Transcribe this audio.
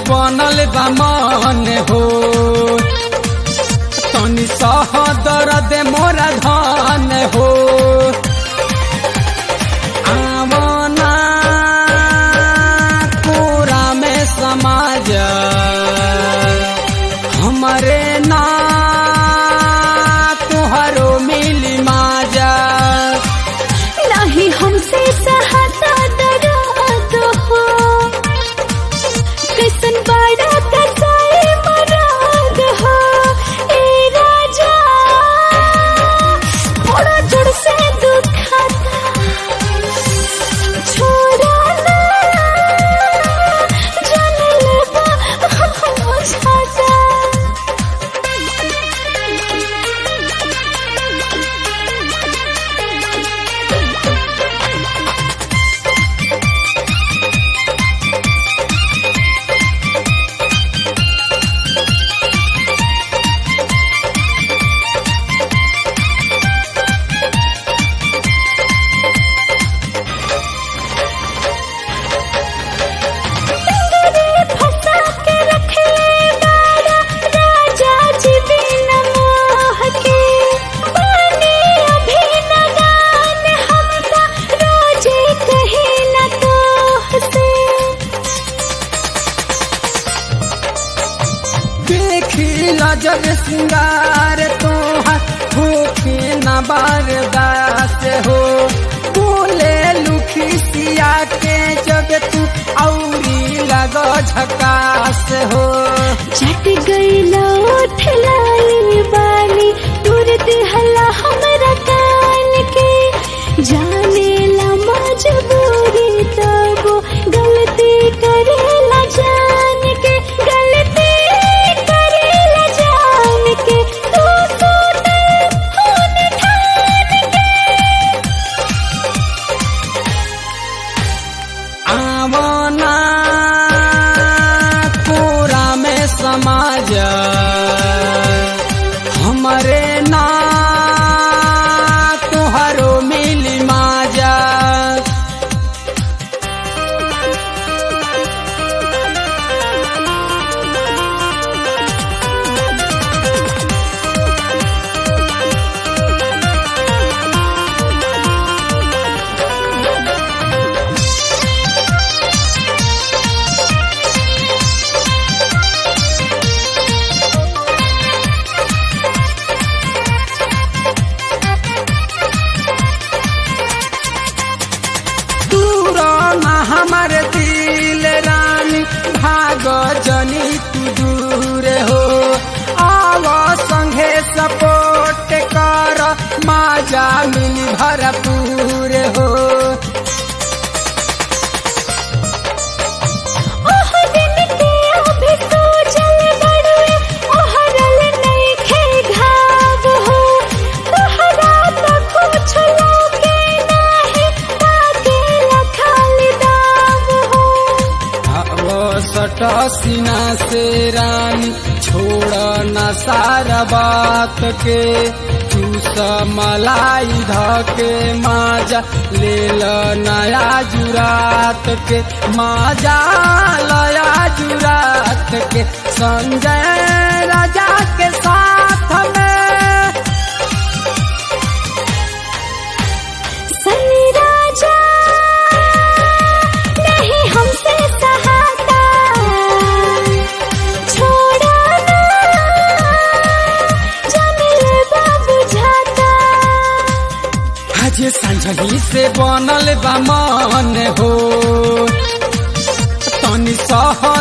बनल बा मन हो तनी सह दर्द मोरा धन हो आवना पूरा में समाज हमरे ना तुहरो मिली माजा नहीं हमसे सहता दर्द हो कैसन बड़ा कसाई मराग हो ए राजा थोड़ा जोड़ से दुखाता छोड़ा ना जाने लगा बुझाता फंसा के रख ले बाड़ा राजा जी बिन मोह के बने अभी नगान हमका रोजे कहे न तो से देखी नजर सिंगार तोहर होके न बारदास हो बोले लुखी सिया के जब तू औरी लग झकास हो चट गई लौट लाई बाली दूर दिहला हमरा कान के जाने ला मजबूरी तब गलती करेला जान के गलती करेला जान के तू सोते होने ठान के आवना पूरा में समाज हमरे ना तुहरो मिली माजा दूर ना हमर दिल रानी भाग जनी तू दूर हो आव संगे सपोर्ट कर माजा मिली भरपूर हो ओह दिन के अभी सोचल बड़ुए ओहरल नइखे घाव हो तोहरा त कुछ लगे नाही ताके लखाली दाव हो अब सट सीना से रानी छोड़ न सारा बात के चूस मलाई धके माजा ले ल नया जुरात के माजा लया जुरात के संजय राजा के साथ में सनी राजा नहीं हमसे सहाता छोड़ा ना जाने लगा बुझाता आज संझही से बनल बा मन हो तनी सह